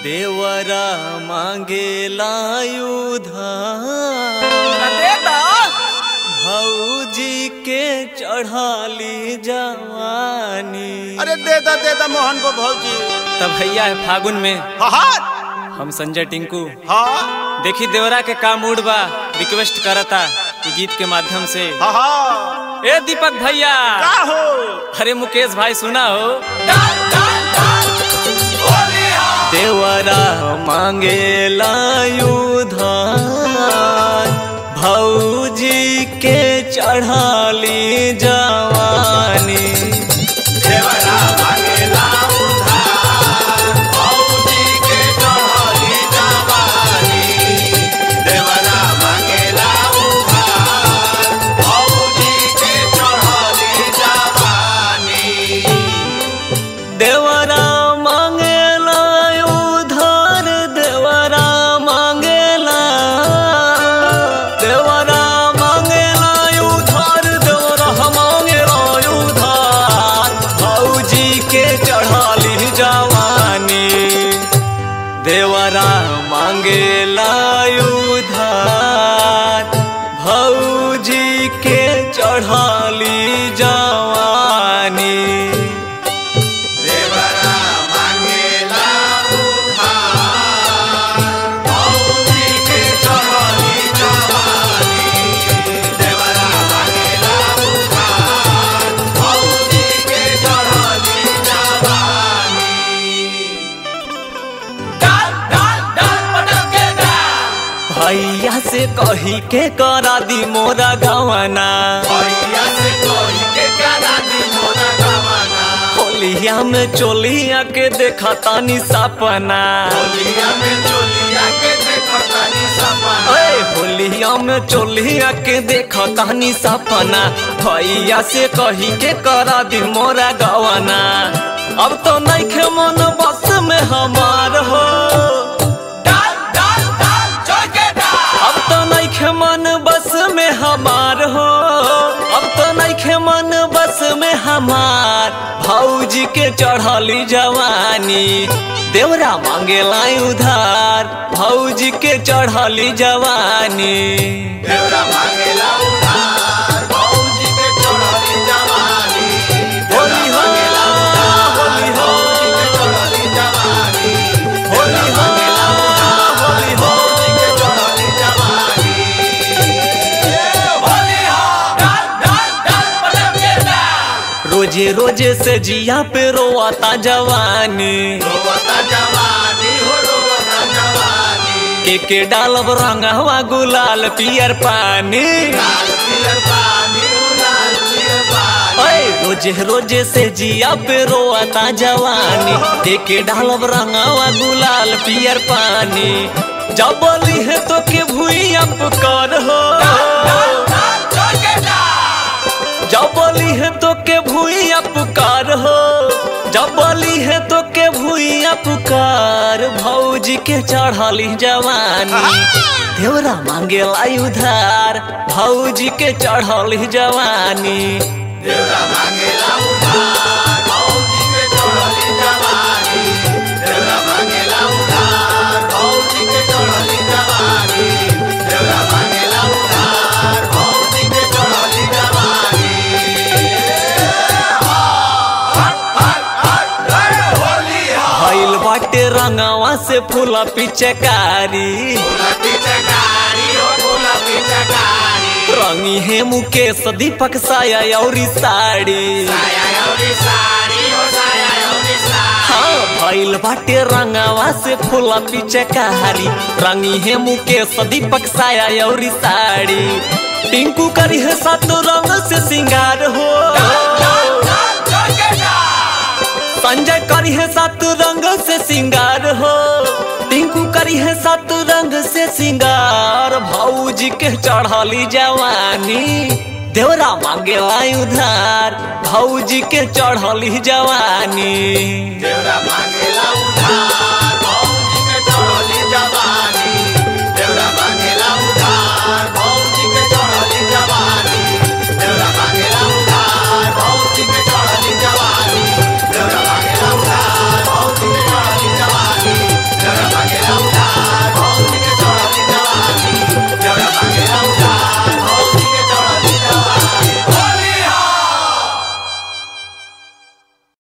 देवरा मांगेला उधार दे दा भौजी के चढ़ाली जवानी अरे दे दा दे दा मोहन को भौजी तब भैया है फागुन में हाँ हाँ हम संजय टिंकू हाँ देखी देवरा के का मूड बा रिक्वेस्ट करता कि गीत के माध्यम से हाँ हाँ ए दीपक भैया का हो अरे मुकेश भाई सुना हो देवरा मांगेला उधार भौजी के चढ़ाली जवानी देवरा मांगेला उधार देवरा मांगेला देवरा मांगेला उधार देवरा मांगेला उधार भौजी के चढ़ाली जवानी देवरा मांगेला उधार भौजी के चढ़ाली जवानी भैया से कही के करा दी मोरा गवना होलिया में चोलिया के देखा तानी सपना ओए होलिया में चोलिया के देखा तानी सपना भैया से कही के करा दी मोरा गवना अब तो नहीं मन बस में हमार हो अब तो नहीं मन बस में हमार हो अब तो नहीं मन बस में हमार भौजी के चढ़ली जवानी देवरा मांगेला उधार भौजी के चढ़ली जवानी होली हो होली हो होली हो होली हो रोजे रोजे से जिया पे रोआता जवानी के के डालब रंगवा गुलाल पियर पानी ओए रोजे रोजे से जिया पे रोआता जवानी के के डालब रंगवा गुलाल पियर पानी जब बोली है तो के भूई कर हो जब बोली है तो के भूइया पुकार हो जब बोली है तो के भूइया पुकार भौजी के चढ़ली जवानी देवरा मांगेला उधार भौजी के चढ़ली जवानी भइल बाटे रंगवा से फूला पिचकारी रंगी है मुकेश दीपक साया और साड़ी हाँ भइल बाटे रंगवा से फूला पिचकारी रंगी है मुकेश दीपक साया और साड़ी टिंकू करी है सात रंग से सिंगार हो संजय करी है सात रंग से सिंगार हो टिंकू करी है सात रंग से सिंगार भौजी के चढ़ली जवानी देवरा मांगेला उधार भौजी के चढ़ली जवानी मांगेला उधार